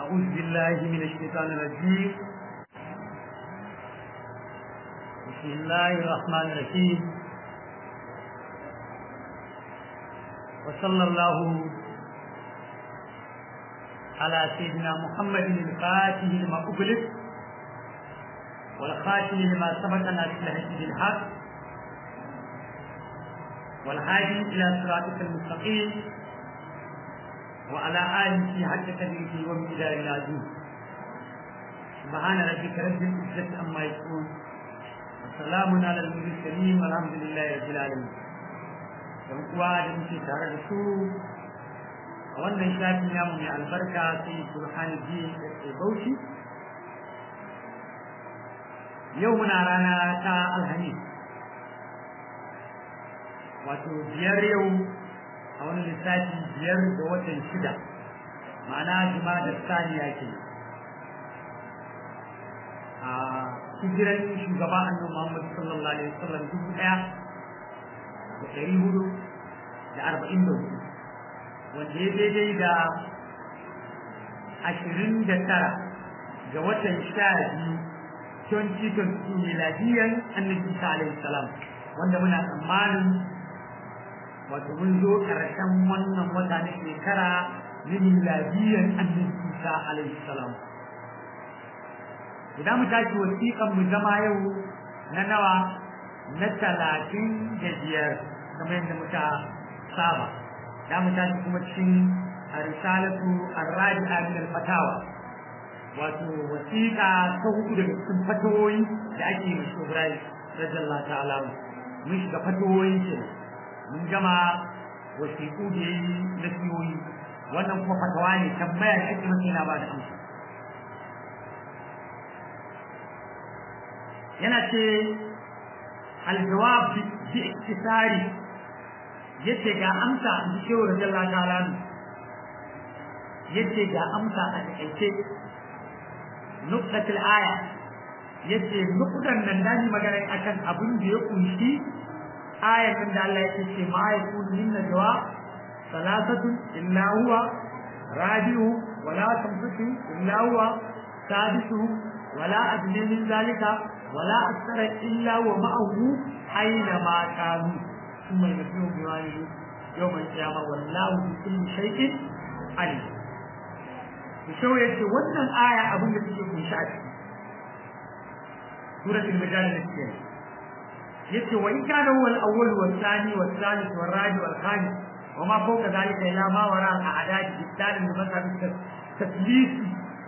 أعوذ بالله من الشيطان الرجيم بسم الله الرحمن الرحيم وصلى الله على سيدنا محمد الفاتح لما أغلق والخاتم لما سبق ناصر الهدي بالحق والهادي إلى صراطك المستقيم وعلى آله حق قدره ومقدار العظيم سبحان ربك رب العزة عما يصفون وسلام على المرسلين والحمد لله رب العالمين dan uwa da muke tare da su a wannan shafi namu mai albarka sai Burhani ji da Bauchi yau muna rana ta Alhamis wato biyar yau a wani lissafi biyar da watan shida ma'ana juma da saniya ke a hijiran shugaba annabi Muhammad sallallahu alaihi wasallam dubu ɗaya da ɗari hudu da arba'in da hudu wanda ya daidai da ashirin da tara ga watan sha biyu 2022 miladiyan annabi Isa alaihi salam wanda muna tsammanin wato mun zo ƙarshen wannan wata na shekara na miladiyan annabi Isa alaihi salam idan mu tashi wasiƙan mu zama yau na nawa na talatin da biyar kamar yadda muka saba da mu tashi kuma cikin risalatu ar-rabi'a min al-fatawa wato wasiƙa ta hudu daga cikin fatawoyi da ake yi shi Ibrahim radiyallahu ta'ala mun shiga fatawoyin ke mun gama wasiƙu da yi na siyoyi wannan kuma fatawa ne tambaya da ake masa yana ba da amsa yana ce aljawab bi iktisari yace ga amsa in ji shehu radiyallahu ta'ala yace ga amsa a takaice nuktatul aya yace nukudan nan dani magana akan abin da ya kunshi ayatan da Allah yake ce ma yakun min najwa salasatu illa huwa rabiu wala tamsuku illa huwa sadisu wala adna min zalika wala akthara illa wa ma'ahu aina ma kanu thumma yunabbihu bima yawm al-qiyamah wallahu bi kulli shay'in alim Shau ya ce wannan aya abin da suke kunshi a ciki. Suratul Mujadala da suke. Yace wa in kana huwa al-awwal wa thani wa thalith wa rabi wa khamis wa ma fawqa dhalika ila ma wara al-a'dad bidan da baka bisa taslisi.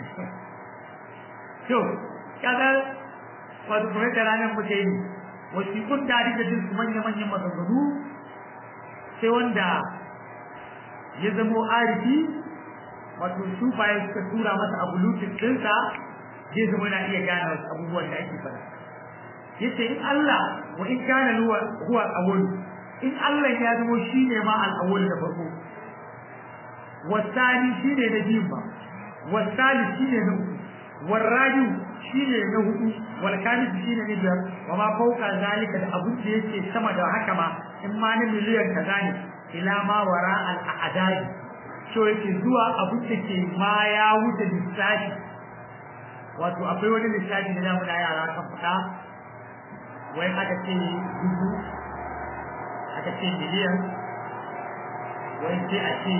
To, kaga wato kuma da ranar muke yi wasu kun da da jin manya manyan maganganu sai wanda ya zamo arifi wato su bayan suka tura masa abu lutin ɗinsa zai zama na iya gane wasu abubuwan da ake faɗa yace in Allah wa in kana huwa huwa awwal in Allah ya zama shine ma al-awwal da farko wasani shine na biyu ba wasali shine na uku warrabi shine na hudu wal kamis shine na biyar wa ma fauka zalika da abun da yake sama da haka ma in ma na miliyan kaza ne ila ma wara al-a'dadi so yake zuwa abin da ke ma ya wuce lissafi wato akwai wani lissafi da zamu da yara kan fada wai aka ce dubu aka ce miliyan wai sai a ce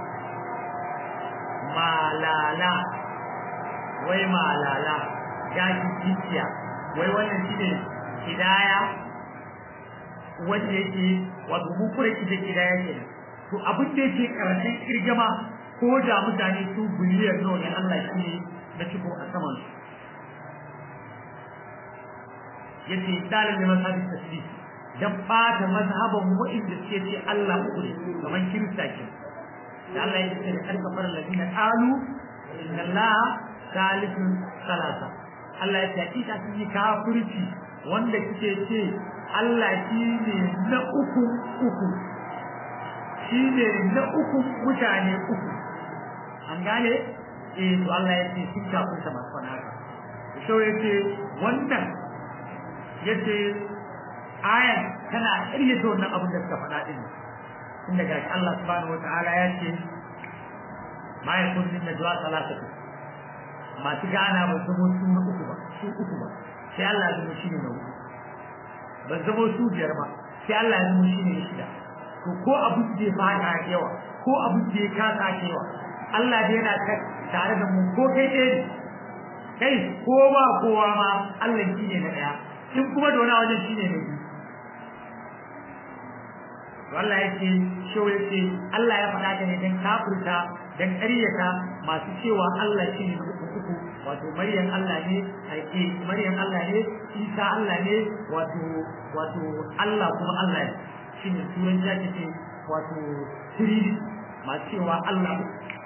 malala wai malala gashi jikiya wai wannan shi ne hidaya wanda yake wato mu kura kida hidaya kenan to abin da yake karshen kirgama ko da mutane su biliyan nawa ne Allah shi ne na ciko a saman su yace dalil da masabi tasbih dan fata mazhaban wa'inda suke ce Allah uku ne kamar kirista ke da Allah ya ce kan kafar ladina qalu inna Allah salihun salasa Allah ya ce hakika sun yi kafirci wanda kike ce Allah shi ne na uku uku shi ne na uku mutane uku an gane eh to Allah ya ce sun kafin ta masu wani haka so ya ce wannan ya ce ayan tana ƙaryata wannan abin da suka faɗa ɗin inda ga Allah subhanahu wa ta'ala ya ce ma ya kun min najwa salatatu masu gana ba zama su na uku ba su uku ba sai Allah ya zama shi ne na uku ba zama su biyar ba sai Allah ya zama shi ne na shida to ko abu da ya fada yawa ko abu da ya kasa yawa Allah da yana tare da mu ko kai ɗaya ne kai ko ba kowa ma Allah shi ne na ɗaya in kuma da wani wajen shi ne na biyu Allah ya ce shewa ya ce Allah ya faɗa ne don kafirta don ƙaryata masu cewa Allah shi ne na uku uku wato Maryam Allah ne aike Maryam Allah ne Isa Allah ne wato wato Allah kuma Allah ne shi ne turan ya ce wato Trinity masu cewa Allah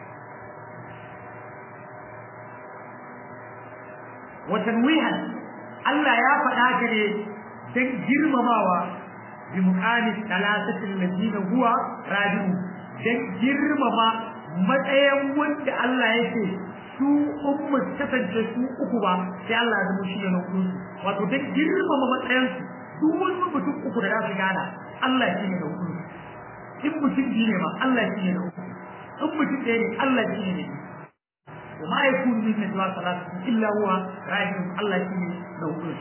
watan wihan Allah ya faɗa ka ne don girmamawa bi muqamis talasatin ladina huwa rabi'u don girmama matsayin wanda Allah yake su ummu kasance su uku ba sai Allah ya zama shi ne na uku wato don girmama matsayin su duk wani mutum uku da za su gana Allah shi ne na uku in mutum biyu ne ma Allah shi ne na uku in mutum ɗaya ne Allah shi ne na وما يكون من نجوى ثلاثة إلا هو راجع الله فيه نوكل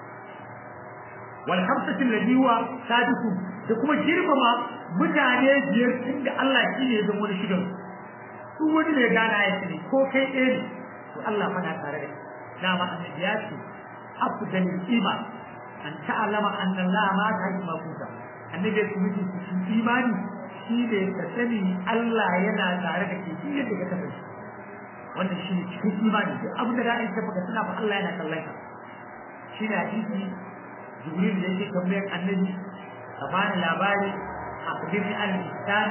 والخمسة الذي هو سادس تكما جرم ما mutane biyar inda Allah shi ne zama wani shigan su wani mai gana ya ce ko kai ɗaya ne to Allah fana tare da dama annabi ya ce afdalul iman an ta'alama anna Allah ma ta yi mafuta annabi ya ce mutum cikin imani shi ne ka sani Allah yana tare da ke shi yadda ka kasance wannan shi ne cikin imani duk abin da ra'ayin ta baka tuna ba Allah yana kallon ka shi ne hadisi jibril da yake tambayar annabi ka bani labari a kabirni al ihsan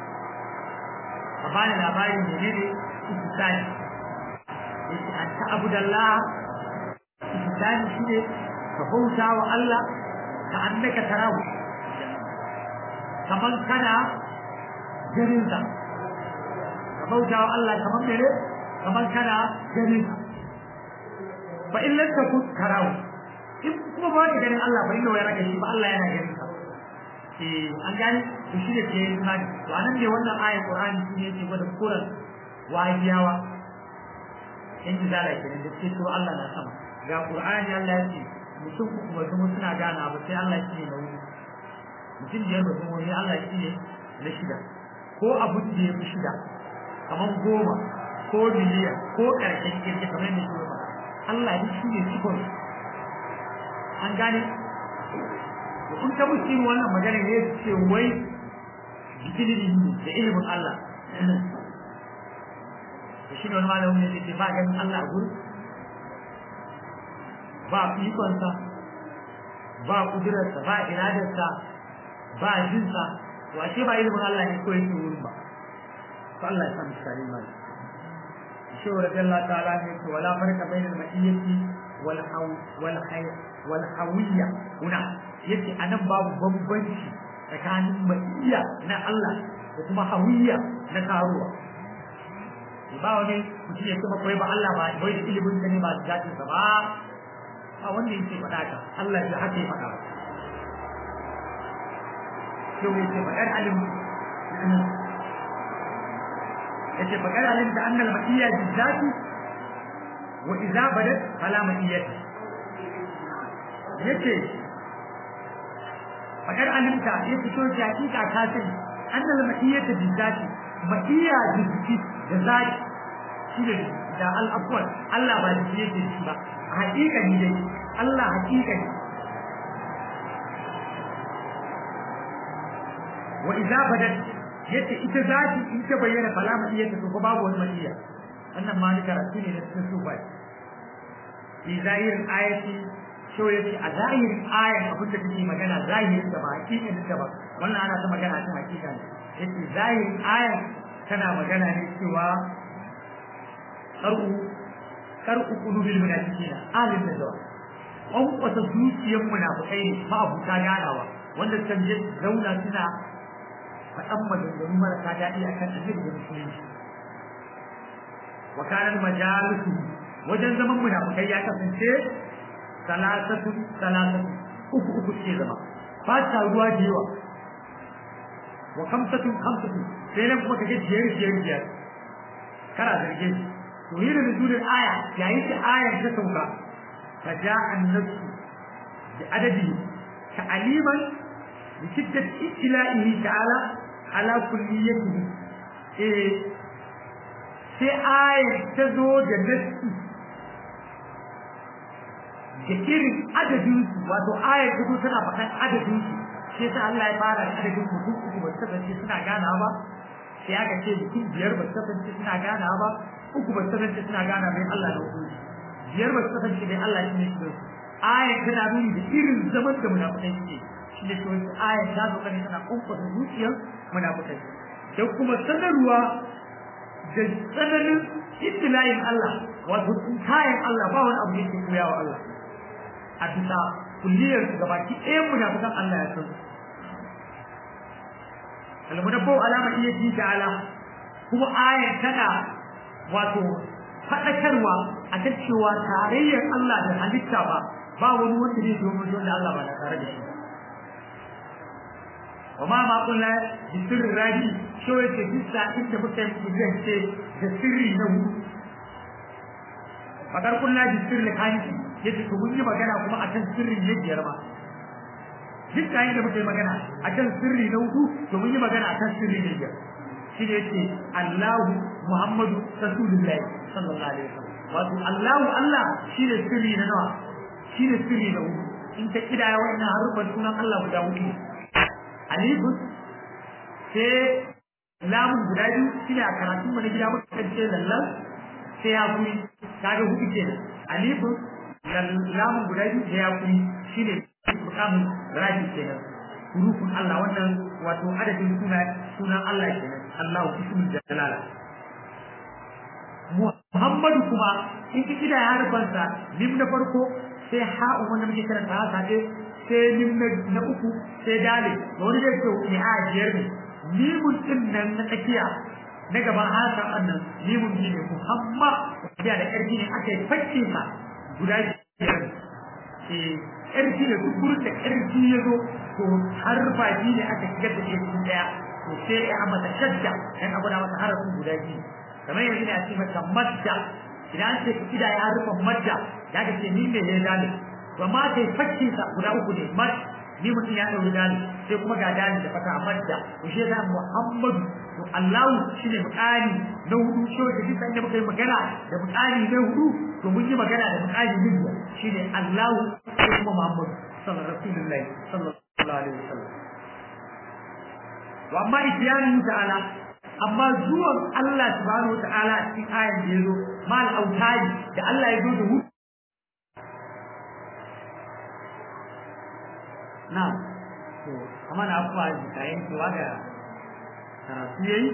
ka bani labari menene ihsan yake an ta abudallah ihsan shi ne ka bauta wa Allah ka annaka tarahu kaman kana ganin sa ka bauta wa Allah kaman mene kamar kana ganin fa in lam takun tarahu in kuma ba ka ganin Allah fa inna wa yaraka shi ba Allah yana ganin ka eh an gani to shi ne ke imani to anan ne wannan ayat Qur'ani shi ne yake gwada Qur'an wahiyawa in ji zala kenan da ce to Allah na sama ga Qur'ani Allah ya ce mutum uku ba kuma suna gana ba sai Allah shi ne na wuri mutum biyar ba kuma wani Allah shi ne na shida ko abu da ya fi shida kamar goma ko miliyan ko ƙarshen kirki kamar yadda shi ba Allah ne shi ne cikon an gane kun ta musu yin wannan magana ne ce wai jikin ilimi da ilimin Allah da shi ne wani malamin ne ce ba ganin Allah a gurin ba ikonsa ba kudurarsa ba iradarsa ba jinsa to ashe ba ilimin Allah ne ko yake wurin ba to Allah ya san shi mai shi رضي الله تعالى عنه ولا فرق بين المئية والحو والحي والحوية هنا يتي أنا باب بمبنشي كان مئية نا الله وكما حوية نا كاروة ba wani mutum ya kuma koyi ba Allah ba bai da ilimin sa ne ba da zatin sa ba a wanda yake faɗa ka Allah ya haka ya faɗa yau yake faɗar alim yace fa kana alimta anna al-ma'iyya bizzati wa idza badat fala ma'iyyata yace fa kana alimta yace to ya hakika ka sani anna al-ma'iyyata bizzati ma'iyya bizzati da zati shi ne da al-afwal Allah ba shi yake shi ba hakika ni dai Allah hakika ne wa idza badat yace ita zati in ta bayyana fala iya ta ko babu wani madiya wannan ma ni karatu ne da cikin sufai fi zahirin ayati so yace a zahirin ayan abin da take magana zahirin da ba hakikin da ba wannan ana ta magana ta hakika ne yace zahirin ayan tana magana ne cewa qar'u qar'u qulubil munafiqina alim da zawa an kwata zuciyar munafikai ne ma abuta ganawa wanda kan je zauna suna faɗan maganganu marasa daɗi a kan annabi da musulunci wa kanar majalisu wajen zaman munafukai ya kasance salasatu salasatu uku uku ce zama ba ta ruwa da yawa wa kamsatu kamsatu sai nan kuma kake biyar biyar biyar kana zarge shi to yi da nuzulin aya yayin da ayar ta sauka fa ja'a an-nasu bi adadi ta'aliman bi shiddat ibtila'ihi ta'ala ala kulliyatihi eh sai ayar ta zo da nasu da irin adadin su wato ayar ta zo tana faɗan adadin su shi yasa Allah ya fara da adadin mutum uku ba su kasance suna gana ba sai aka ce mutum biyar ba su kasance suna gana ba uku ba su kasance suna gana mai Allah da hukunci biyar ba su kasance mai Allah shi ne shi da su ayar tana nuni da irin zaman da munafukai suke shi ne shi wasu ayar ta zo kane tana kumfasa zuciyar munafukai da kuma sanarwa da tsananin ibtilayin Allah wato kayan Allah ba wani abu da yake koya wa Allah a bisa kulliyar su gabaki ɗayan munafukan Allah ya san almunabbu alama iya ji ta'ala kuma ayar tana wato faɗakarwa a kan cewa tarayyar Allah da halitta ba ba wani wanda zai zo mun da Allah ba da tare da shi wa ma ma kullu bi sirri rabi shi yake bisa inda muka yi kudance da sirri na hudu fakar kullu bi sirri kanki yace to mun yi magana kuma akan sirrin ne biyar ma duk kayan da muke magana akan sirri na hudu to mun yi magana akan sirri ne biyar shi ne yace Allahu Muhammadu Rasulullahi sallallahu alaihi wasallam wato Allahu Allah shi ne sirri na nawa shi ne sirri na hudu in ta kidaya wannan harufan sunan Allah guda hudu alifun sai lamun guda biyu shi ne a karatun mu na gida muka kace lallan sai ya kuri kaga hudu kenan alifun lamun guda biyu da ya kuri shi ne mukamin raji kenan hurufun Allah wannan wato adadin suna sunan Allah kenan Allahu ismul jalala Muhammadu kuma in ki kida ya harfansa lim na farko sai ha'u wanda muke karanta haka ce sai lim na uku sai dale da wani da ke ni a biyar ne limun din nan na tsakiya na gaban haka annan limun ne Muhammad da da karfi ne aka yi facce sa guda biyar eh ƙarfi da duk gurin da ƙarfi ya zo to har baki ne aka shigar da shi cikin daya to sai ya mata shadda dan abu da mata harafin guda biyu kamar yanzu ne a ce mata madda idan ce kida ya rufe madda da ka ce ni ne ya dale to amma sai fakki sa guda uku ne mad ni mutum ya dauri dale sai kuma ga dale da fata madda to shi da Muhammadu to Allah shine mukani na hudu shi da duk sanda muka yi magana da mukani na hudu to mun yi magana da mukani na shine Allah ko kuma Muhammadu sallallahu alaihi wasallam wa amma isyanu ta'ala amma zuwan Allah subhanahu wa ta'ala a cikin ayan da yazo mal autari da Allah ya zo da hu na to amma na afuwa da kayan cewa da karatu yayi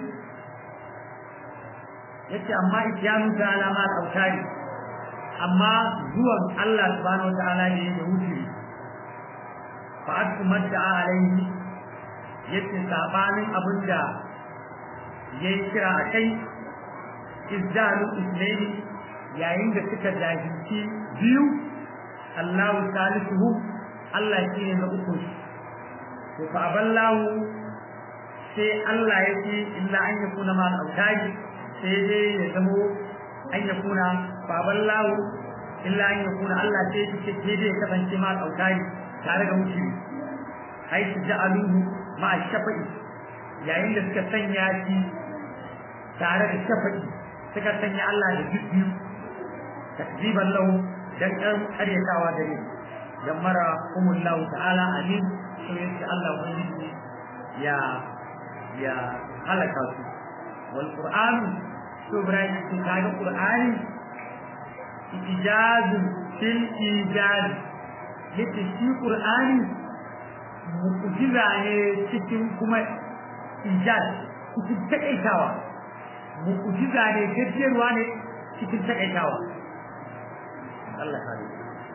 yace amma isyanu ta'ala mal autari amma zuwan Allah subhanahu wa ta'ala ne da wuce fa atmadda alaihi yace sabanin abinda yayi kira a kai izdalu islaini yayin da suka jahilci biyu Allahu salisuhu Allah shine na uku to fa aballahu sai Allah yake illa an yakuna ma al-autari sai dai ya zamo an yakuna fa aballahu illa an yakuna Allah sai yake sai dai ya kasance ma al-autari tare da mutum haitu ja'aluhu ma shafa'i yayin da suka sanya shi tare da shafa'i suka sanya Allah da biyu takziban lahu dan kan karyatawa da ne dan mara umullahu ta'ala alim so yace Allah ubangiji ya ya halaka su wal qur'an to ibrahim sun kaga qur'ani ijazu fil ijaz yace shi qur'ani mu'jiza ne cikin kuma ijaz cikin takaitawa mu'jiza ne gajiyarwa ne cikin takaitawa Allah kare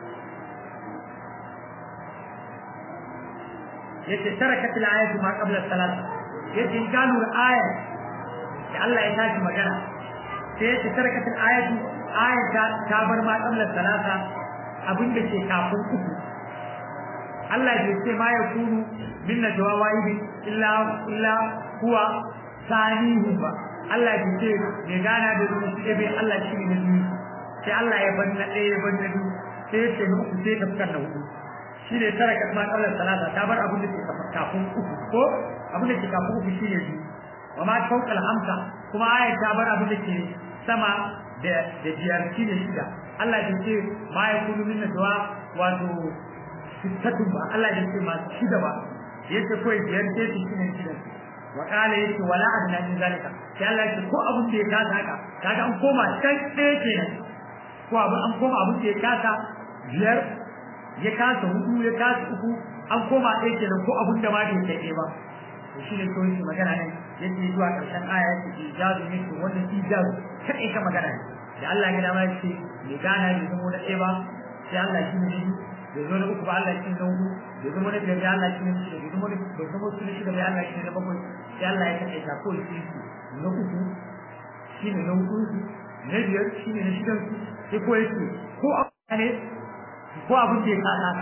yace tarakat al-ayatu ma qabla salat yace in kanu al-aya da Allah ya tashi magana sai yace tarakat al-ayatu ayata ta bar ma qabla salata abinda ke kafin uku Allah bai ce ma ya kunu min najwa wahidi illa illa huwa sanihu ba Allah ya ce mai gana da zuwa shi bai Allah shi ne na biyu sai Allah ya bar na ɗaya ya bar na biyu sai ya ce na uku sai ta fitar da hudu shi ne tara kasma Allah salata ta bar abin da ke kafin uku ko abin da ke kafin uku shi ne biyu wa ma fawqa al-hamsa kuma ayat ta bar abin da ke sama da da biyar shi ne shida Allah ya ce ma ya kunu min du'a wato sittatun ba Allah ya ce ma shida ba yace ko biyar ce shi ne shida wa qala yace wala adna min zalika sai Allah ya ce ko abin da ya kasa haka kaga an koma can ɗaya kenan ko abin an koma abin da ya kasa biyar ya kasa hudu ya kasa uku an koma ɗaya kenan ko abin da ma bai kai ba to shine ko shi magana ne yake zuwa ƙarshen aya yake ijazu ne to wannan ijazu kai ka magana ne da Allah ya dama yake me gana ne zama da ɗaya ba sai Allah shi ne da zo na uku ba Allah shi ne uku da zama da biyar Allah shi ne shi da zama da da zama su ne shi da Allah shi ne da bakwai sai Allah ya kai ta ko shi na uku shi ne na uku na biyar shi ne na shidan sai ko yake ko a ne ko abin da ya kasa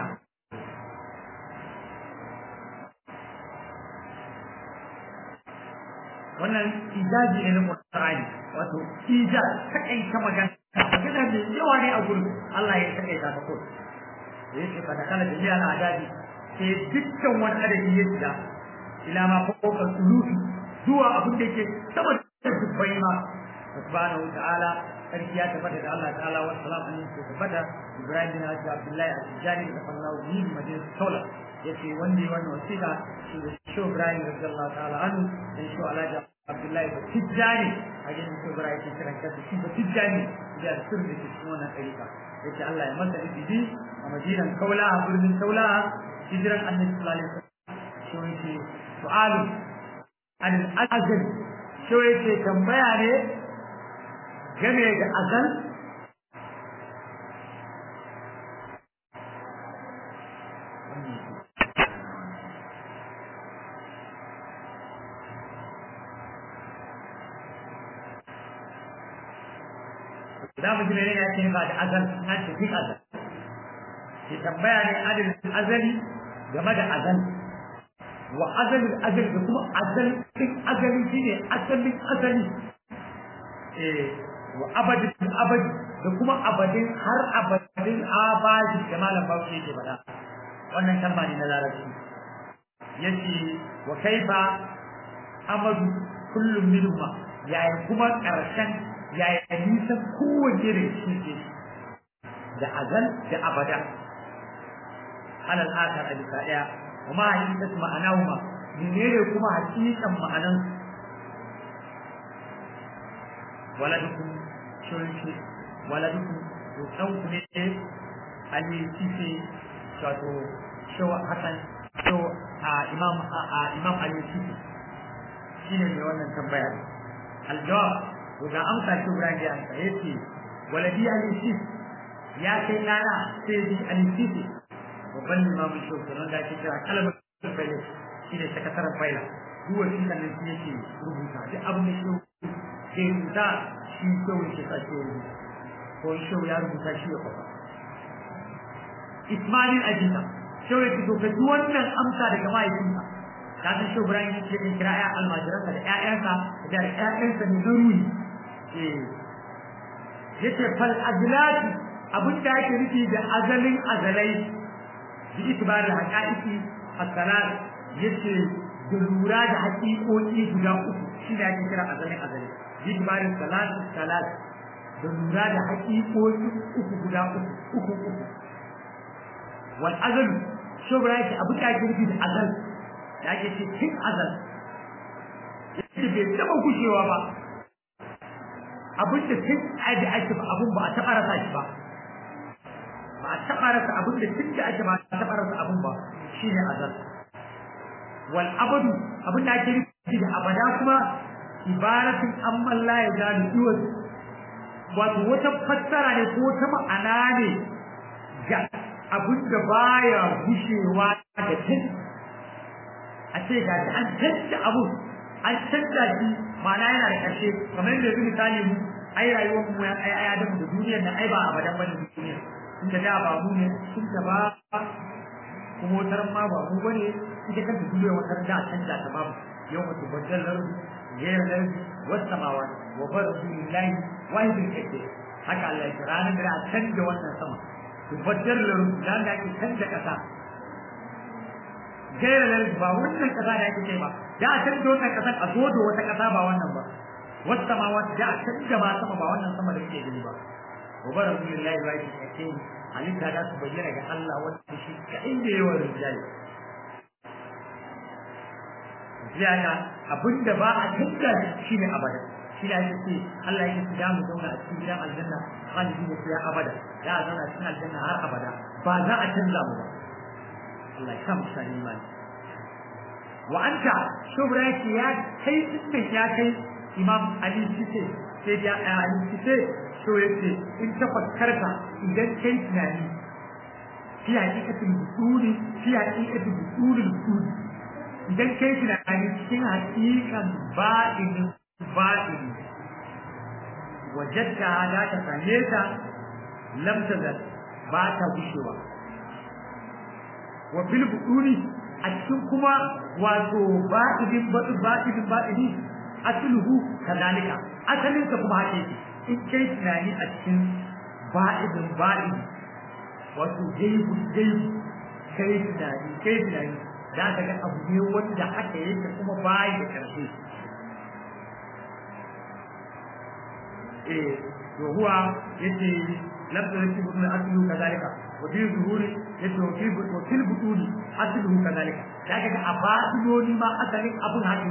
wannan ijaji ne na Qur'ani wato ija kai ta magana magana da yawa ne a gurin Allah ya kai ta ko da yake fada kana da jiya na adadi sai dukkan wani adadi ya shiga ila ma fawqa sulufi zuwa abin da yake sama da dubbai ma subhanahu wa ta'ala sarki ya tabbata da Allah ta'ala wa salam an yi tabbata Ibrahim bin Hajji Abdullahi al-Tijani da sallahu alaihi wa sallam Sola yace wanda ya wannan wasiƙa shi da shi Ibrahim radiyallahu ta'ala anhu da shi Alhaji Abdullahi da Tijani a gidan shi Ibrahim ke kiran kansa shi da Tijani da sirri da ke cikin wannan ɗarika yace Allah ya masa izini a Madinan Kaula a birnin Kaula hijiran Annabi sallallahu alaihi wasallam shi yace su'alu an al-azal shi yace tambaya ne game da azal za mu ji ne ya ce ba da azal na ce fi azal ke tambaya ne adil azali game da azal wa azalin azali da kuma azal din azali shine asalin asali eh wa abadin abadi da kuma abadin har abadin abadi da malam bawo yake faɗa wannan kalma ne na larabci yace wa kaifa amadu kullum minhuma yayin kuma karshen yayin nisan kowace da shi ke da azal da abada alal akar a bisa ɗaya kuma hakikat ma'anahuma menene kuma hakikan ma'anan waladukum shirki waladukum to dan ku ne ali sife wato shaw hasan shaw a imam a imam ali sife shine ne wannan tambaya aljawab to ga amsa shi Ibrahim ya amsa yace waladi ali sife ya kai dana sai bi ali sife babban limamin shau kenan da ake kira kalmar faila shi ne sakataren faila duk wani kan nan shi yake rubuta duk abin da shau ke rubuta shi shau yake sa shi rubuta ko shau ya rubuta shi ya kwafa Ismail Ajita shau yake to ka ji wannan amsa daga mahaifinsa ka san shau Ibrahim yake yin kira ya almajiransa da ƴaƴansa da ƴaƴansa ne zaruri eh yace fal azlati abin da ake nufi da azalin azalai باعتبار الحقائق الثلاث yace da lura da haƙiƙoƙi guda uku shi da ake kira azalin azali bi'tibarin salat salat da lura da haƙiƙoƙi uku guda uku uku uku wal azal shobra yake abu da ake nufi da azal da ake ce tun azal yace bai taɓa gushewa ba abin da tun da ake ba abun ba a taɓa rasa shi ba ba a taɓa rasa abin da tun da ake ba a taɓa rasa abin ba shi ne azal wal abadu abin da ake nufi da abada kuma ibaratin amman la ya zalu iwaz wato wata fassara ne ko wata ma'ana ne ga abin da baya gushewa da tun a ce ga an canza abu an canza shi ma'ana yana da ƙarshe kamar yadda yanzu misali mu ai rayuwar mu ya ai ai da duniyar nan ai ba abadan bane duniyar inda da ba mu ne sun da ba kuma wutar ma ba mu bane ita kanta duniya wutar da canza ta babu yau mutu baddalar غير الأرض والسماوات وبرزوا لله واحد الكثير haka Allah ya ranar da a canja wannan sama tabbatar da rubutan da ake canja kasa gaira da ba wannan kasa da ake kai ba da a canja wannan kasa a zo da wata kasa ba wannan ba wata ma wata da a canja ba sama ba wannan sama da kuke gani ba wa bara billahi wa yake kake halitta da su bayyana ga Allah wanda shi kadai da yawa rijali ziyada abinda ba a canja shi ne abada shi da yake ce Allah yake ce da mu zauna a cikin gidan aljanna khalidi ne ya abada da a zauna cikin aljanna har abada ba za a canza mu ba Allah ya samu sani imani wa anta shubra yake ya kai cikin ya kai imam ali sise sai ya ali sise so yace in ta fakkarka idan kai tunani fi hakikatin busuri fi hakikatin busuri busuri idan kai tunani cikin hakikan ba'inin ba'ini wajadda da ta same ta lam tazal ba ta gushewa wa bil buduni a cikin kuma wato ba'idin ba'idin ba'idi asluhu kadalika asalin ta kuma hake in kai tunani a cikin ba'idin ba'idi wato gaibu gaibu kai tunani kai tunani za ka ga abu ne wanda aka yake kuma bayi da karshe eh to huwa yace labda yake butun aslu kadalika wa fi zuhuri yace wa fi wa fil butuni aslu kadalika daga ga abadiloni ma asalin abun haka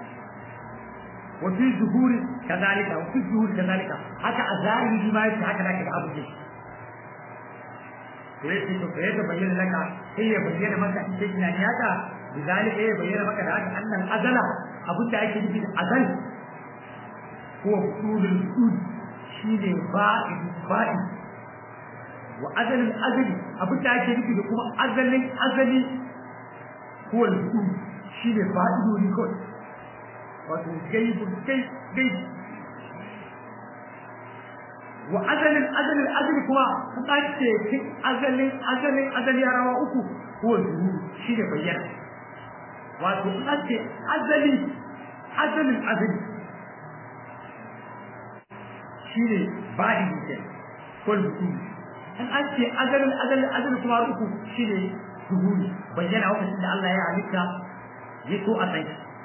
wa fi zuhuri kadalika wa fi zuhuri kadalika haka a zahiri ma yace haka daga abu ne to yace to kai da bayyana laka sai ya bayyana maka in kai tunani haka bizalika ya bayyana maka da haka annan azala abin da ake nufi da azal هو أصول الأصول شيء بائد بائد وأزل الأزل أبدا أجل في لكم أزل أزل هو الأصول شيء بائد ونكون وتجيب كيف كيف وأزل الأزل الأزل كما أنت أزل أزل أزل يا رواؤكم هو الظهور شيء بيان وأنت أزل أزل الأزل shine baɗi ke kol buku an an ce azalin azalin azalin kuma uku shine zuhuri bayyana lokacin da Allah ya halitta ya so a sai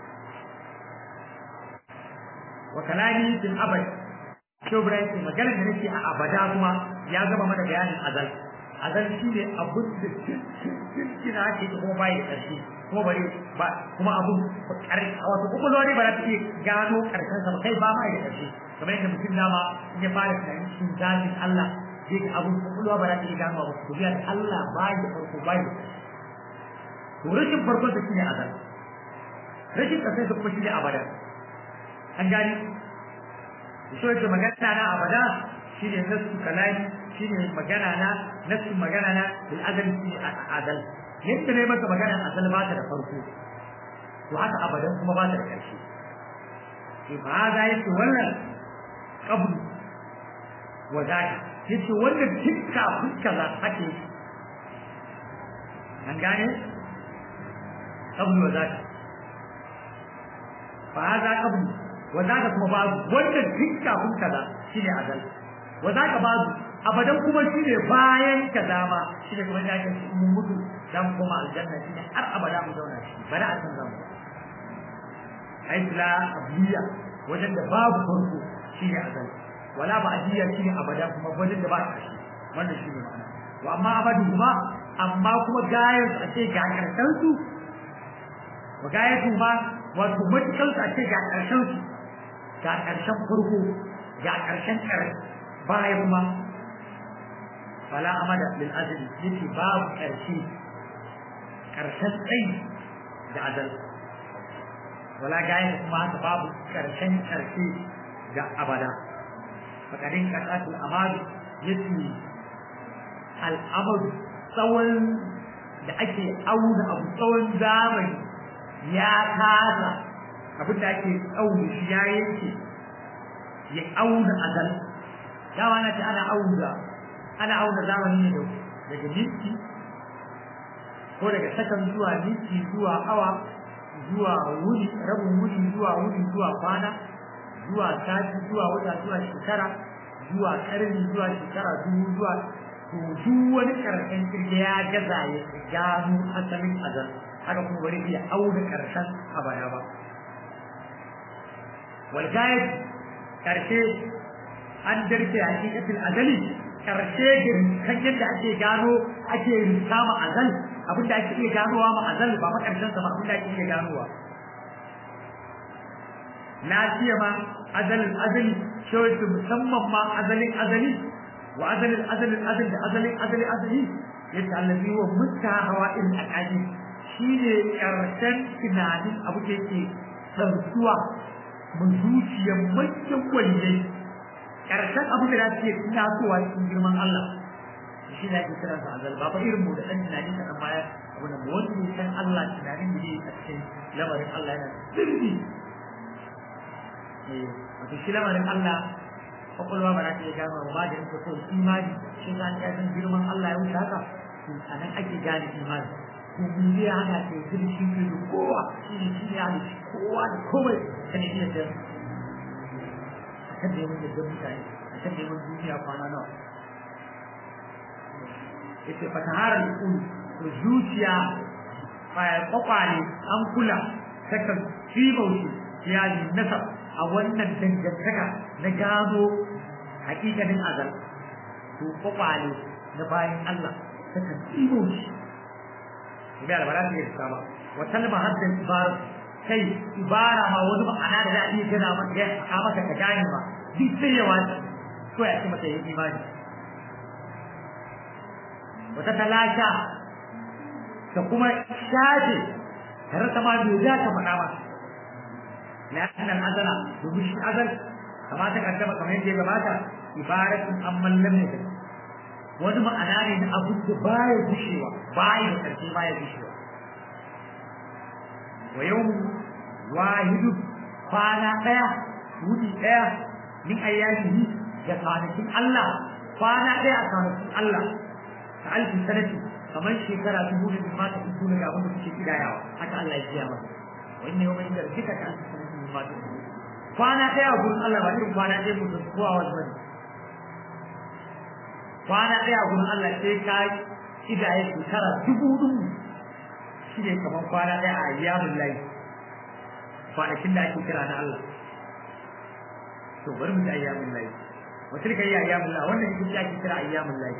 wa kalami fil abad to Ibrahim maganar da nake a abada kuma ya gaba mana bayanin azal azal shine abun da cikin ake kuma bai da ƙarshe kuma bare ba kuma abun ƙarshe wato kuma lori ba za ta iya gano ƙarshen sa ba kai ba ma da ƙarshe kamar yadda mutum dama in ya fara tunanin cikin zafin Allah zai ga abun kwakwalwa ba za ta iya gano ba ku biya da Allah ba ya farko ba ya to rashin farko da shi ne azal rashin kasai da kuma shi ne abada an gani so yake magana na abada shi ne nasu kalami shi ne magana na nasu magana na bil azal shi ne adal yadda ne masa magana azal ba ta da farko to haka abadan kuma ba ta da ƙarshe to ba za yake wannan qablu wa zaka yace wannan dukka fuska za ake an gane qablu wa zaka fa hada qablu wa zaka kuma babu wannan dukka fuska za shine azal wa zaka babu abadan kuma shine bayan kaza ma shine kuma yake mun mutu dan kuma aljanna shine har abada mu zauna shi bari a san zamu aisla abliya wajen da babu farko shine azal wala ba ajiya shine abada kuma wajen da ba shi wannan shine ma'ana wa amma abadu kuma amma kuma gayar a ce ga karshen su wa gayar su ma wato matukal a ce ga karshen su ga karshen farko ga karshen kar baya kuma fala amada lil azli yace babu karshe karshen tsayi da adal wala gayar kuma haka babu karshen karshe ga abada fakarin kasatul amadu yace al'amadu tsawon da ake auna abu tsawon zamani ya kasa abin da ake auna shi ya yanke ya auna azal dama na ce ana auna ana auna zamani ne daga minti ko daga sakan zuwa minti zuwa awa zuwa wuni rabin wuni zuwa wuni zuwa kwana zuwa sati zuwa wata zuwa shekara zuwa karni zuwa shekara dubu zuwa to duk wani karshen kirge ya gaza ya gano asalin azal haka kuma bari iya auna karshen a baya ba walgayat karshe an darke hakikatin azali karshe kan yadda ake gano ake rikama azal abinda ake iya ganowa ma azal ba makarshen sa ba abinda ake iya ganowa na siya ma azalin azali shawarci musamman ma azalin azali wa azalin azalin azali da azalin azali azali yadda allazi wa mutta hawa irin akadi shine karshen tunanin abu da yake ɗaukuwa mu zuciyar manyan waliyai karshen abu da za su iya tasowa cikin girman Allah shi ne ake kiransa azal ba fa irin mu da ɗan tunani ka ɗan baya abu da wanda ya san Allah tunanin da yake a cikin lamarin Allah yana sirri wato shi lamarin Allah kwakwalwa ba za ta iya gano ba da yanke kawai imani shi ka ya san girman Allah ya wuce haka to a nan ake gane imani to mun zai hana ta yi zirgi shi da kowa shi ne shi ne ya halitta kowa da komai ta ne iya jan a kan neman yadda mutane a kan neman duniya kwana nawa ya ce fataharar kulu to zuciya kwakwale an kula takan fi bauchi ya yi nasar a wannan dangantaka na gano hakikanin azal to kwakwale na bayan Allah takan tsibo shi bai albara ta yi ba wa talma hadda ibara kai ibara ma wani ma'ana da za a iya gana maka ya a maka ka gane ma duk sai ya wace ko ya ce maka yi imani wata talasha ta kuma shafe tare ta ma bai za ta faɗa ba لأن الأزل ومش أزل كما تقدم كما يجي جماعة عبارة عمن لم يزل wani ma'ana ne na abin da baya gushewa baya da ƙarfi baya gushewa wa yau wahidu kwana ɗaya wuni ɗaya min ayyamihi da kwanakin Allah kwana ɗaya a kwanakin Allah ta alfi sanati kamar shekara dubu da ma ta fito daga abin da kuke kidayawa haka Allah ya kiya masa wa inna yawma inda rabbika ka alfi sanati min ma ta kwana ɗaya a gurin Allah ba irin kwana ɗaya mutum kowa wasu bane kwana ɗaya a gurin Allah sai ka kidaye shekara dubu dubu shi ne kamar kwana ɗaya a ayyamin layi kwanakin da ake kira na Allah to bari mu ji ayyamin layi wata ka yi ayyamin layi wannan ita ce ake kira ayyamin layi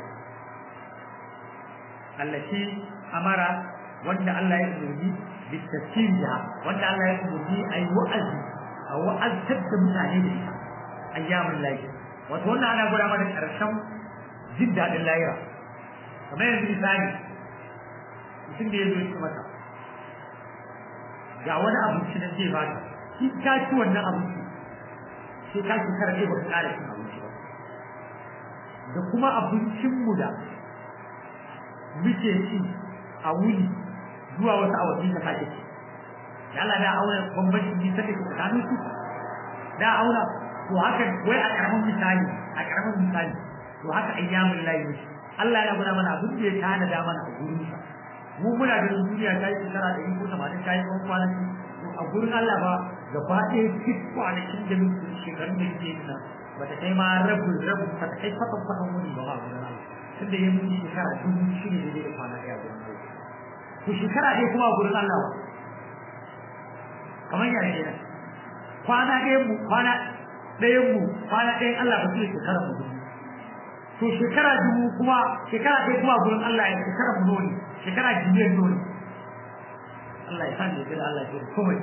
allati amara wanda Allah ya umarni bi tafsiriha wanda Allah ya umarni a yi wa'azi a wa'azar da mutane da ita ayyamin layi wato wannan ana gwada mana ƙarshen jin daɗin layira kamar yanzu misali mutum da ya zo ya mata ga wani abinci da zai baka shi ka ci wannan abinci sai ka ci kara ne baka ƙara cin abinci ba da kuma abincinmu da muke ci a wuni zuwa wasu awanni da sake ci da Allah da auna bambancin nisa da ke tsakanin su da auna to haka wai a karamin misali a karamin misali to haka ayyamin layi ne Allah ya guna mana abin da ya tana da mana a gurin sa mu muna da duniya ta yi shekara da iko tamanin ta yi kwan kwanaki to a gurin Allah ba gaba ɗaya duk kwanakin da muke shekarun da muke yi nan ba ta kai ma rabin rabin ba ta kai fatan fatan wuni ba ba gurin Allah tunda ya mutu shekara dubu shi ne da kwana ɗaya gurin Allah to shekara ɗaya kuma a gurin Allah ba kamar ya ne kwana ɗayan mu kwana ɗayan mu kwana ɗayan Allah ba zai shekara mu dubu to shekara dubu kuma shekara ɗaya kuma gurin Allah ya shekara mu ne shekara biliyan dole Allah ya sani da Allah ya komai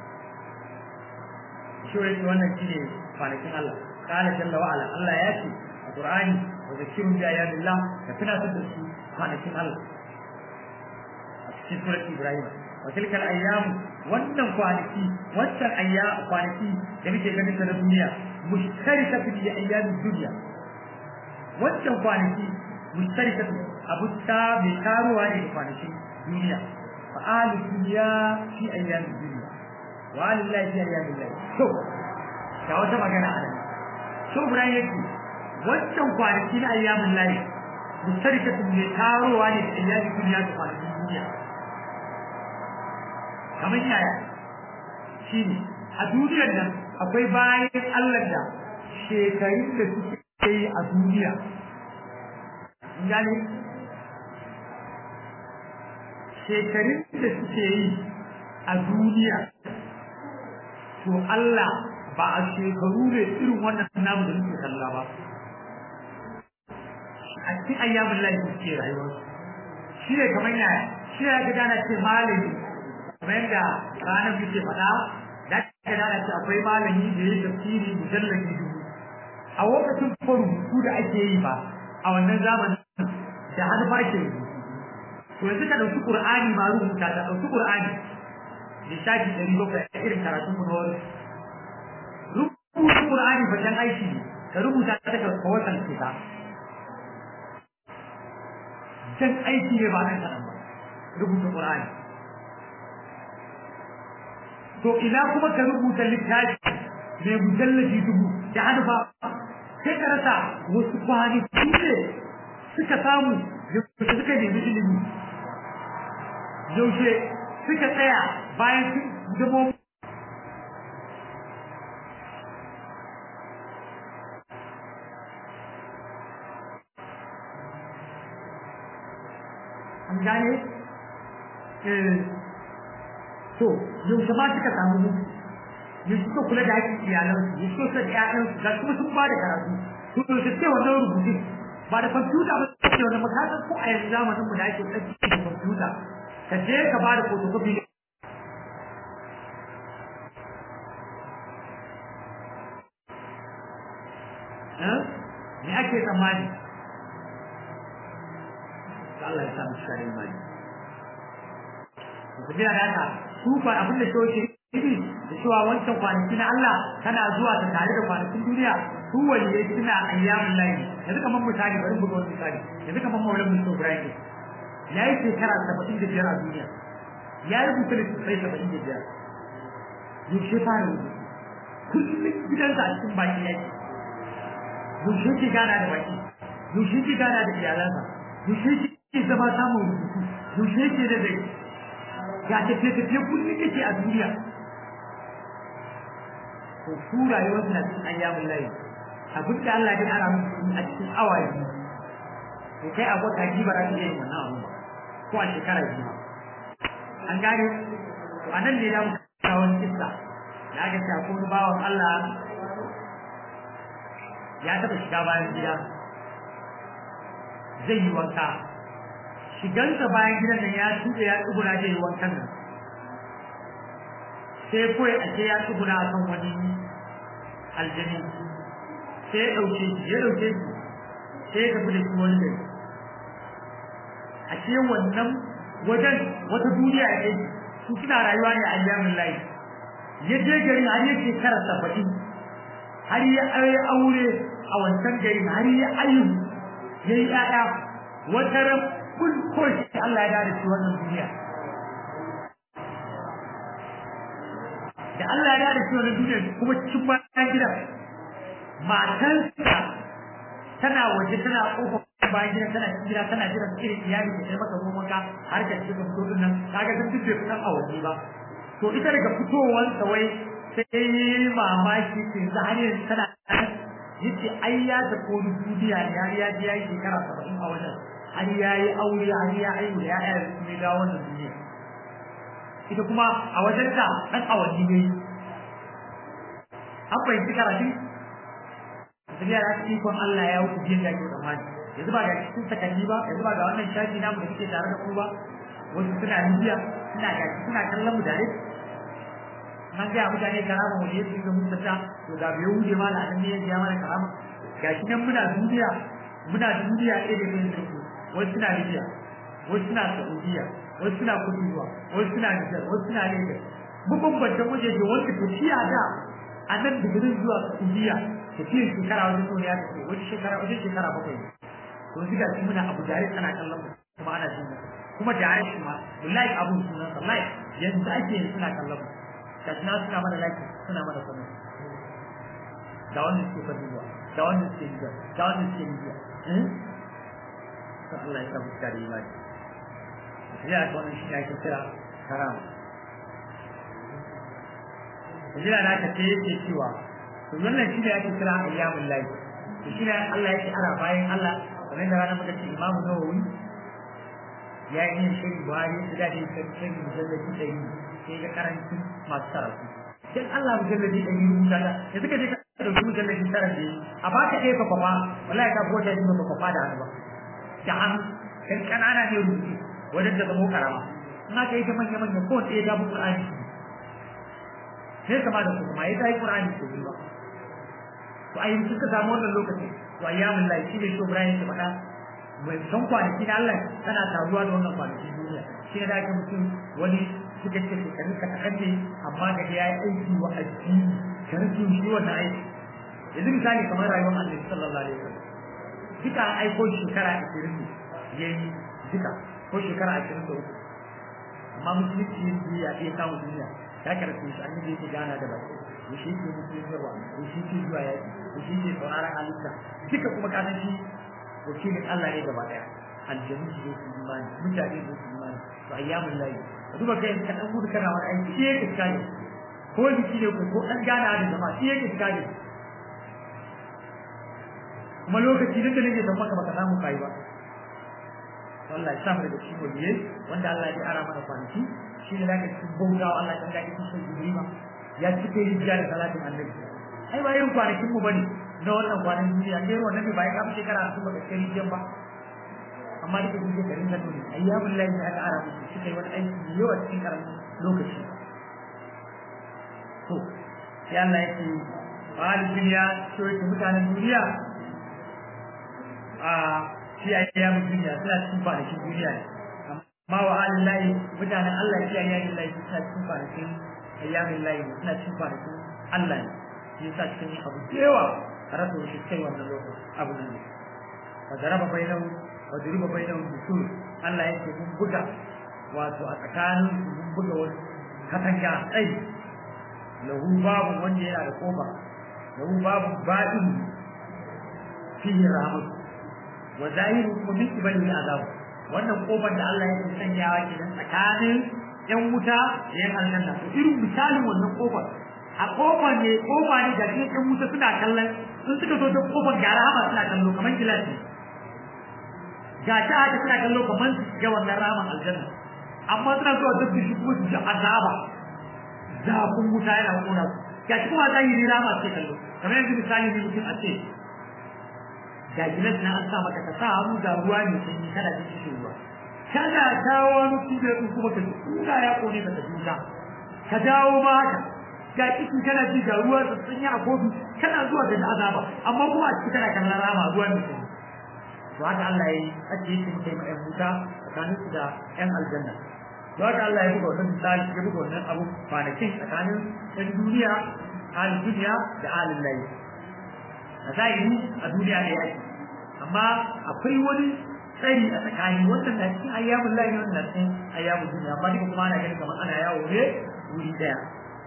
shi wai wannan shine kwanakin Allah qala jalla wa ala Allah ya ce a Qur'ani wa zakirun bi ayatillah ka tunatar da su kwanakin Allah a cikin surat Ibrahim wa tilkal ayyam wannan kwanaki wannan ayya kwanaki da muke ganin ta na duniya mushtarikatu bi ayyamin dunya wannan kwanaki mushtarikatu abu ta mai karuwa ne da kwanakin duniya fa ahli dunya fi ayyamin dunya wa alillahi fi ayyamin lahi to ga wata magana a nan so Ibrahim yake wannan kwanaki na ayyamin lahi mushtarikatu mai karuwa ne da ayyamin duniya da kwanakin duniya kamar yaya shi ne a duniyar nan akwai bayan Allah da shekarun da suke yi a duniya gane shekarun da suke yi a duniya to Allah ba a shekaru ne irin wannan namu da muke kalla ba a cikin ayyamin lafi suke rayuwar shi ne kamar yaya shi ne ga gana ce malami kamar yadda ranar muke faɗa da ka gana ce akwai malami da ya tafsiri mujallabi dubu a lokacin ko rubutu da ake yi ba a wannan zamanin da har ba ke rubutu to yanzu ka ɗauki ƙur'ani ma rubuta ka ɗauki ƙur'ani lissafi ɗari bakwai a irin karatun mu na wani rubuta ƙur'ani bajan aiki ne ka rubuta ta ka kawasan ta jan aiki ne ba nan kaɗan ba rubuta ƙur'ani to ina kuma ka rubuta littafi mai mujallabi dubu da hannu ba sai ka rasa wasu kwani ne suka samu yaushe suka nemi ilimi yaushe suka tsaya bayan sun zama an gane to yaushe ma suka samu mutu yaushe suka kula da haƙƙin iyalansu yaushe suka da ƴaƴansu ga kuma sun ba da karatu to yaushe sai wannan rubutun ba da kwamfuta ba ce wannan makasan ko a yanzu zamanin mu da ake tsaki da kwamfuta ka je ka ba da photocopy me ake tsammani Allah ya samu shi imani ku biya da haka su fa abin da shi yake ibi da cewa wancan kwanaki na Allah tana zuwa ta tare da kwanakin duniya su waliyai suna ayyamin layi yanzu kamar misali bari buga wani misali yanzu kamar maulan musu Ibrahim ya yi shekara saba'in da biyar a duniya ya rubuta littattafai saba'in da biyar yaushe fara rubutu kullum gidansa a cikin baki yake yaushe ke gana da baki yaushe ke gana da iyalansa yaushe ke zama samun rubutu yaushe ke da dai ga tafiye-tafiye kullum kake a duniya to su rayuwar na cikin ayyamin layi abin da Allah ya ara musu a cikin awaye to kai abota ji ba za ka iya yin wannan abu ba ko a shekara biyu an gane to anan ne da muka kawo kissa da aka ce akwai bawan Allah ya taɓa shiga bayan gida zai yi wanka shigansa bayan gidan nan ya tuɗe ya tsuguna zai yi wankan nan sai kawai a ce ya tsuguna a kan wani aljani sai ya ɗauke shi ya ɗauke shi sai ya tafi da shi wani gari a ce wannan wajen wata duniya ne su suna rayuwa ne a ayyamin layi ya je gari har ya shekara saba'in har ya aure a wancan gari har ya ayyu ya yi ‘ya'ya wata ran kun koshi Allah ya dada shi wannan duniya da Allah ya dada shi wannan duniya kuma cikin bayan gidan matarsa tana waje tana kofar bayan gidan tana cikin gida tana jiran irin iyali da maka ruwan ka har ka cikin fito din nan kaga sun fice fitan a waje ba to ita daga fitowansa wai sai mamaki ce za har yanzu tana yace ai ya da kodi duniya ya ya ji yayi shekara 70 a wajen har ya yi aure har ya aihu da ya'ya su ne ga wannan duniya ita kuma a wajen ta dan awanni ne an fahimci karatu sai ya rasu ikon Allah ya wuce biyan da ke tsammani yanzu ba ga cikin sakanni ba yanzu ba ga wannan shafi namu da suke tare da ku ba wasu suna Libya suna gashi suna kallon mu dare an ga mutane karama mu ne su ga mutata to da bai wuce ma da annabi ya mana karama gashi nan muna duniya muna duniya ɗaya da ɗaya da ku wasu suna Libya wasu suna Saudiya wasu suna Kuduwa wasu suna Nijar wasu suna Lagos mabambantan wajeje wanda tafiya da a nan digirin zuwa Saudiya tafiyar shekara wajen sau ya tafi wani shekara wajen shekara bakwai to ziga shi muna abu jare tana kallon mu kuma ana jin kuma jare shi ma wallahi abun sunan sa live yanzu ake yin suna kallon mu kashi na suna mana like suna mana kuma da wanda suke faduwa da wanda suke jiya da wanda suke jiya sai Allah ya samu kare imani ya ga wannan shi ake kira karama jira da aka ce yake cewa to wannan shi ne ake kira ayyamul lahi to shi ne Allah yake ara bayan Allah kamar da ranar muka ce Imam Nawawi ya yi yin shirin Buhari da da yake shirin mujallabi da yi sai ga karanci masu karatu dan Allah mujallabi da yi rubuta da ya suka je ka dauki mujallabi tara da yi a baka ɗaya ka kwafa wallahi ka gota shi ba kwafa da hannu ba da hannu kan kanana ne rubutu wajen da zama karama in aka yi ta manya-manya ko ɗaya ta bu Qur'ani sai kama da kuma ya tayi Qur'ani ko ba to ayi suka samu wannan lokaci to ayyamul lahi shi ne shi Ibrahim ya faɗa mai san kwanaki na Allah tana taruwa da wannan kwanaki duniya shi ne da ake mutum wani suka ce ka rika takadde amma da ya yi aiki wa addini ka rike shi wannan aiki yanzu misali kamar rayuwar Annabi sallallahu alaihi wasallam duka an aiko shekara 20 ne yayi duka ko shekara 23 amma musulunci ya iya kawo duniya ya karfe shi an yi yake gana da baki da shi ke mutum yawa da shi ke zuwa yaki da shi ke sauraron halitta duka kuma kasan shi wakilin Allah ne gaba daya aljanu su zo su imani mutane su su imani to ayyamun layi ka duba kai ka dan gudu kana wani aiki shi yake tsare ko biki ne ko ko dan gana da jama'a shi yake tsare kuma lokaci duk da nake san maka baka samu kai ba Allah ya samu daga cikin waliyai wanda Allah ya ara mana kwanaki shi ne zaka cikin bautawa Allah kan da kake son jurima ya cike rijiya da salatin annabi ai ba irin kwanakin mu bane na wannan kwanan duniya ne wannan ne ba ya kafa shekara su ba kai rijiyan ba amma da kake garin nan ne ayyamul lahi da aka ara musu shi kai wani aiki da yawa cikin karamin lokaci to sai Allah ya ce wal duniya to yake mutanen duniya a shi ayyamin duniya suna cikin kwanakin duniya ne ma wa halin layi mutanen Allah shi ayyamin layi suna cikin kwanakin ayyamin layi suna cikin kwanakin Allah ne shi yasa cikin yin abu yawa a rasa shi kai wannan lokaci abu nan ne wa daraba bainahu wa duriba bainahu bisul Allah yake mun buga wato a tsakanin su mun buga wani katanga tsayi lahu babu wanda yana da kofa lahu babu ba'in fihi rahmatu wa zahiru kuma min ibali azab wannan kofar da Allah yake sanyawa kenan tsakanin yan wuta da yan aljanna to irin misalin wannan kofar a kofar ne kofa ne da ke yan wuta suna kallon sun suka zo ta kofar gara hama suna kallo kamar gilashi ga ta haka suna kallo kamar su ga wannan ramin aljanna amma suna zuwa duk da shi kuma su ji azaba zafin wuta yana kona su ga shi kuma zahiri rama ce kallo kamar yanzu misali ne mutum a ce ga gilas na an sa maka ka sa hannu da ruwa ne sanyi kana jin shi ruwa kana dawo wani kube in kuma ka kuna ya kone ka tafi ka dawo ma haka ga ciki kana ji ga ruwa da sanyi a kofi kana zuwa da azaba amma kuma a ciki kana kallon rama ruwa ne sanyi to haka Allah ya yi ake yi muka yi ma ƴan wuta tsakanin su da ƴan aljanna to haka Allah ya buga wannan misali ya buga wannan abu kwanakin tsakanin ƴan duniya halin duniya da halin layi a zahiri a duniya ne yake amma akwai wani tsari a tsakani wannan na cikin ayyamun lahi wannan na cikin ayyamun duniya amma duka kuma ana ganin kamar ana yawo ne wuri daya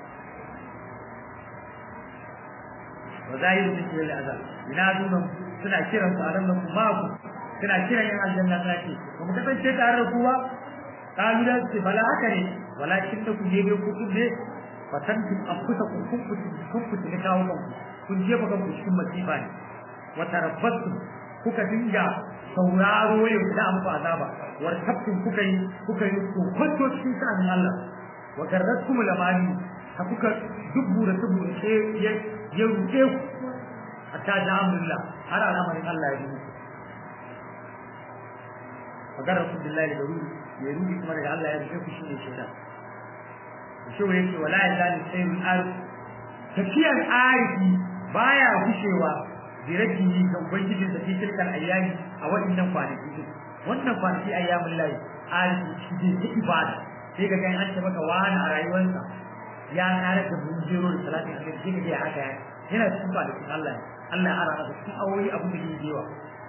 wa zahiru min kulli azab ina dunan suna kiran su a nan kuma ku suna kiran yan aljanna suna ce ba mu kasance tare da ku ba kalu da ce bala haka ne walakin da ku je ku ne fatantum anfusakum kun ku kun ku ne kawo kanku kun jefa kanku cikin masifa ne wa tarabbastum kuka dinga sauraro yau da muku azaba war kaftin kuka yi kuka yi kokonto cikin sanin Allah wa garratkum lamani ha kuka dubbu da tubu ce ya ya ruke ku hatta da amrullah har al'amarin Allah ya yi wa garratkum billahi da ruhi ya ruhi kuma daga Allah ya ruke ku shine shaitan shi yake wala ya zali sayyid al tafiyar arifi baya gushewa diraki ga ubangijin da ke tilkar ayyami a waɗannan kwanaki din wannan kwanaki ayyamin layi arifi shi ne ta ibada sai ga gan an ce maka wani a rayuwarsa ya kare da bujero da salatin annabi sai ga ya haka yana cikin kwanakin Allah Allah ya ara masa cikin awoyi abu da yake yawa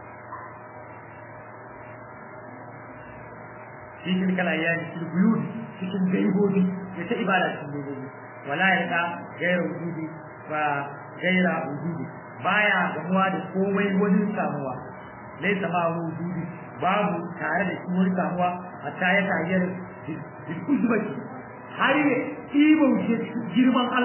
shi tilkal ayyami cikin buyuni cikin gaibobi ya ta ibada cikin gaibobi wala ya da gaira wujudi ba gaira wujudi baya gamuwa da komai wani samuwa laisa ma wujudi babu tare da shi wani samuwa hatta ya tayyar bil uzbati har ya ibauce girman Allah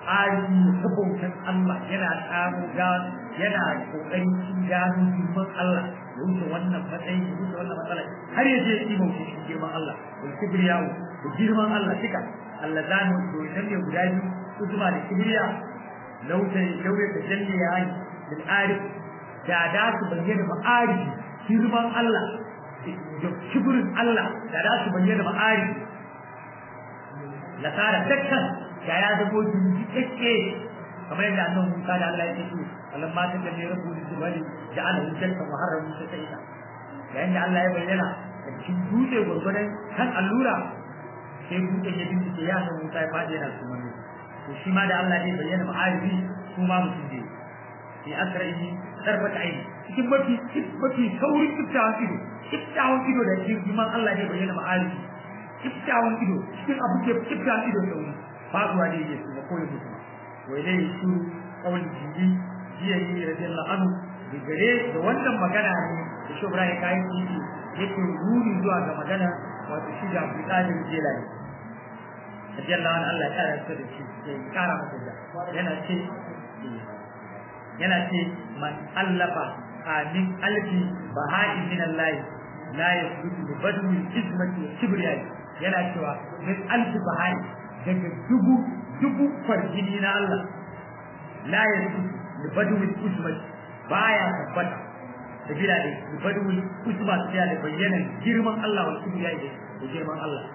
ari ta bautan Allah yana samu gano yana kokarin cin gano girman Allah ya wuce wannan matsayi ya wuce wannan matsala har ya je yi bauta shi girman Allah da kibriyawo da girman Allah duka Allah zanu to idan ne guda biyu su zuma da kibriya lauta lauta da jalle ya yi bil arif da da su bayyana ma'arifi girman Allah da kibrin Allah da da su bayyana ma'arifi la tara dakkan da ya zamo jinjike kamar yadda annabi Musa da Allah ya ce Allah ma ta kalle rabu da jibali da Allah ya jalka muharram ta sai ta yayin da Allah ya bayyana da cikin dutse gurgurdan kan allura sai dutse ya bincike ya san Musa ya fadi yana su mani to shi ma da Allah ya bayyana ma'arifi su ma mutum ne fi asra'i tarfata aini cikin mafi mafi saurin kiftawan ido kiftawan ido da girman Allah ya bayyana ma'arifi kiftawan ido cikin abu ke kiftawan ido sauri faduwa ne yake kuma koyi musu wai dai su kawai jiji jiya yi radiyallahu anhu da gare da wannan magana ne da shi Ibrahim kai titi yake ruri zuwa ga magana wato shi da Abu Qadir Jilani radiyallahu anhu Allah ya kara shi da shi ya kara masa da yana ce yana ce man allafa amin alfi baha'i min Allah la yasbutu bi badwi izmati wa kibriya yana cewa min alfi baha'i daga dubu dubu farjini na Allah la yanzu da baduwin usman baya tabbata da bila da baduwin usman sai da bayyana girman Allah wa kibriya da girman Allah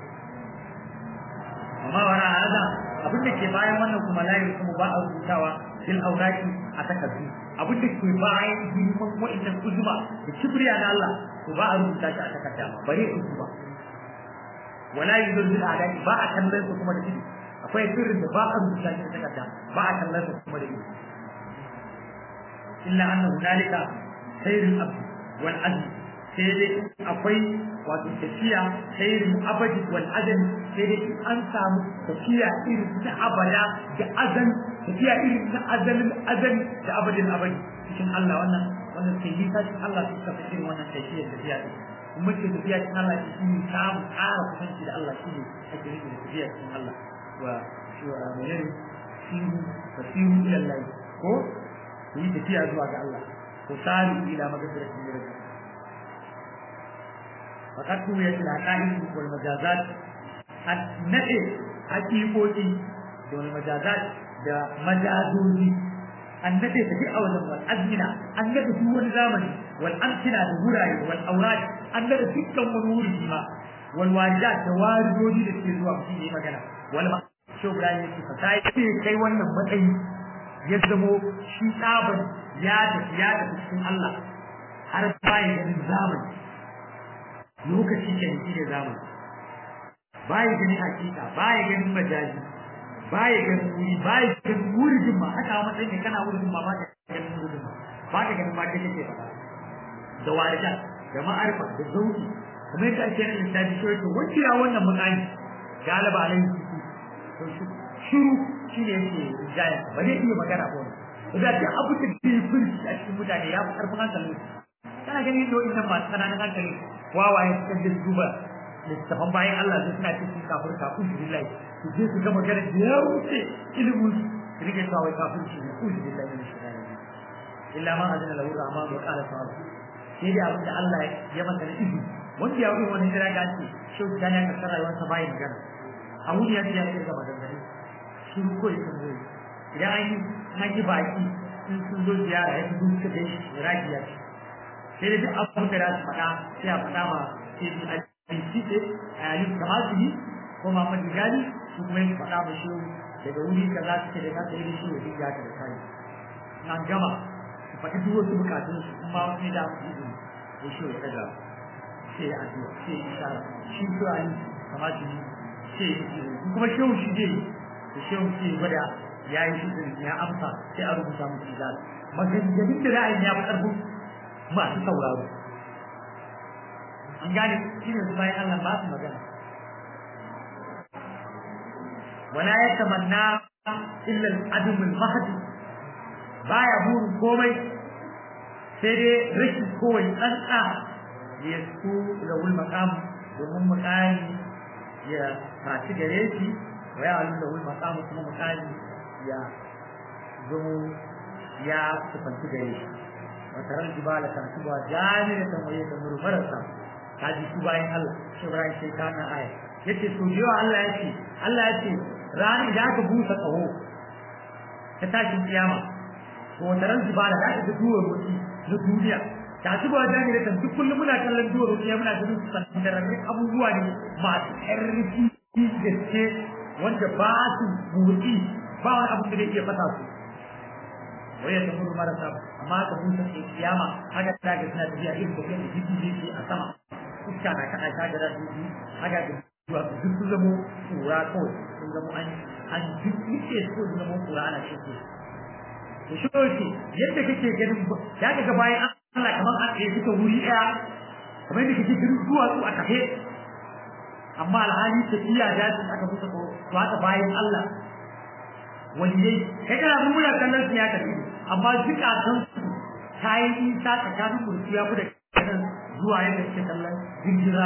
amma wara hada abin da ke bayan wannan kuma la yanzu ba a rubutawa fil auraki a takardu abin da ke bayan girman wa'annan uzma da kibriya na Allah to ba a rubuta shi a takarda bare uzma wala yuzul bil adai ba a kallon su kuma da ido akwai sirrin da ba a rubuta shi da takarda ba a kallon su kuma da ido illa anna hunalika sayrul abd wal azm sai dai akwai wato tafiya sayrul abadi wal azm sai dai an samu tafiya irin ta abada da azan tafiya irin ta azalin azali da abadin abadi cikin Allah wannan wannan sai yi ta Allah suka fi irin wannan tafiya tafiya din kuma ce tafiya cikin Allah shi ne samu ƙara kusanci da Allah shi ne ake nufi da tafiya cikin Allah wa menene siru wa siru ila Allah ko ku yi tafiya zuwa ga Allah ku sari ila magfiratin min rabbikum faqad tuwiyat al-haqa'iq wal majazat an nade haqiqoqi da wal majazat da majazoji an nade tafi a wajen wal azmina an nade duk wani zamani wal amkina da wurare wal aurad an nade dukkan wani wuri ma wal waridat da waridoji da ke zuwa mutum yi magana wal ma shi Ibrahim yake fa sai kai wannan matsayi ya zamo shi tsaban ya tafi ya tafi cikin Allah har bayan ganin zamani lokaci ke shi da zamani baya ganin hakika baya ganin majaji baya ganin wuri baya ganin wurin ma haka a matsayin da kana wurin ma ba ka ganin wurin ma ba ka ganin ma da kake faɗa da warida da ma'arfa da zauki kuma yadda ake yin lissafi shi to wacce ya wannan mutane galaba alaihi to shiru shi ne yake jaya ba zai iya magana ba wani da ta abu da ke furci a cikin mutane ya fi karfin hankali kana ganin yadda wa'in masu ƙananan hankali wawaye suka je duba littafan bayan Allah sai suna cikin kafir kafin shi billahi su je su ga magana da ya wuce ilimin su rike cewa wai kafin shi ne kuzi billahi min shaitan illa ma azina lahu rahman wa qala sawab sai dai abin da Allah ya masa da izini wanda ya wuce wani jira ga ce shi da ne ka rayuwar sa bayan magana a wuni ya ce ya ce ga magana shi ko ya san zai idan an yi an yi baki in sun zo ziyara ya fi suka kai iraki ya ce sai da duk abin da za su faɗa sai a faɗa ma sai su bincike a yayin kamar su yi ko ma mafi gani su kuma yin faɗa ma shi daga wuri ka za su ce da kasa yi shi wa duk ya ka da kai na gama su faɗi duk wasu bukatun su kuma wasu ne da su yi izini ko shi ya ɗaga sai ya addu'a sai ya ishara shi su a yi kamar su yi sai ya yi kuma shehu shi zai yi da shehu sai gwada ya yi shi ya amsa sai a rubuta musu izala maganganun da ra'ayin ya fi ƙarfin masu sauraro an gane shi ne bayan Allah ba su magana wala ya tamanna illa al-adum al-mahdi baya burin komai sai dai rashin kowai tsantsa ya su da wul maqam domin mutane ya tashi gare shi wa ya alu da wul maqam kuma mutane ya zamo ya sufanci gare shi wa taral jibala kan tuba jami'atan wa yadda murmarasa ta ji su bayan Allah shi Ibrahim sai kana aya yace to jiwa Allah yace Allah yace rani da aka busa kaho ta tashin kiyama to taral jibala da aka duwa mutu na duniya ta ci ba jani da duk kullum muna kallon duwa ruwa muna ganin sandararren abubuwa ne masu ƙarfi gaske wanda ba su buɗi ba wani abu da zai iya fata su waya ta muru marasa amma ka busa ke kiyama haka ta ga suna tafiya irin da kai jiki jiki a sama iska na kada ta ga dubi haka da zuwa duk sun zamo kura kawai sun zamo an an duk yake so sun zamo kura ana shi to shi yadda kake ganin ya ga bayan Allah kamar an tsaye suka wuri ɗaya kamar yadda kake ganin duwatsu a kafe amma alhali tafiya da su aka fusa ko to haka bayan Allah waliyai kai kana mun muna kallon su ya tafi amma zukatan su ta yi nisa tsakanin kurku ya da kanan zuwa yadda suke kallon jinjira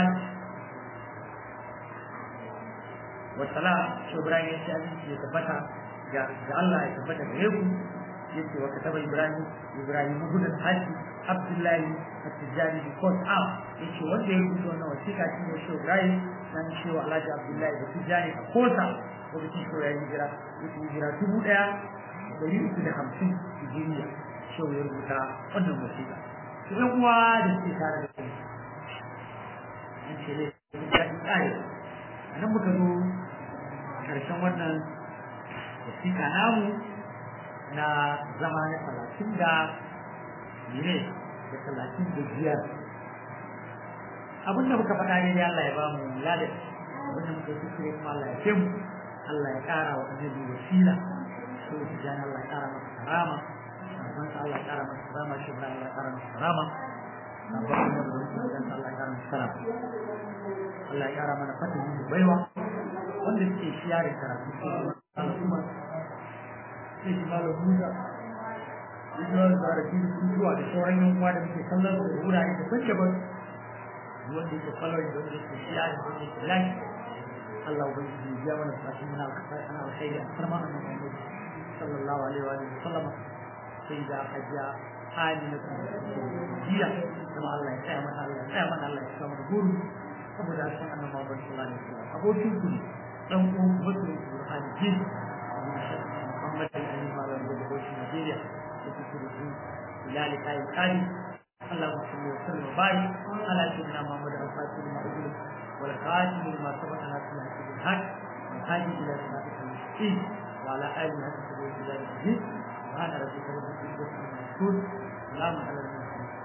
wasala shi Ibrahim ya ce abinci ya tabbata ga Allah ya tabbata gare ku yace wa kataba Ibrahim Ibrahim gudun haji Abdullahi At-Tijani because am yace wanda ya rubuta wannan wasiƙa shi ne shi Ibrahim dan shi wa Alhaji Abdullahi da Tijani a kosa wanda shi ko yayin hijira yake hijira dubu ɗaya da ɗari uku da hamsin hijiriya shi ya rubuta wannan wasiƙa to ɗan uwa da suke tare da kai an ce ne ya yi tsari a nan muka zo ƙarshen wannan wasiƙa namu na zama na talatin da ne da talatin da biyar abin da muka faɗa ne da Allah ya ba mu lada abin da muka kuskure kuma Allah ya fi mu Allah ya ƙara wa annabi wasila so da jan Allah ya ƙara masa karama sabon sa Allah ya ƙara masa karama shi ba Allah ya ƙara masa karama sabon da mu jan Allah ya ƙara masa karama Allah ya ƙara mana fatan da baiwa wanda suke shiyare karatu Allah kuma sai shi malam Musa Ibrahim da Arabi sun zuwa da sauran yan uwa da muke kallon da wurare da kwanke ba wanda yake kallon da wanda yake shiya da wanda yake lai Allah ubangiji ya mana fatan muna kasai ana alkhairi a farma annabi sallallahu alaihi wa sallam sai da hajiya amina jiya kuma Allah ya tsaya mana Allah ya tsaya mana Allah ya tsaya mana guru saboda san annabi Muhammad sallallahu alaihi wa sallam abokin ku dan uwan ku mutum Qur'ani ji Muhammad bin Malam da Bauchi Nigeria da kuke da su ilali kai kai اللهم صل وسلم وبارك على سيدنا محمد الفاتح لما أغلق والخاتم لما سبق ناصر الحق بالحق والهادي إلى صراطك المستقيم وعلى آله حق سبيل الله العزيز سبحان ربك رب العزة عما يصفون سلام على المرسلين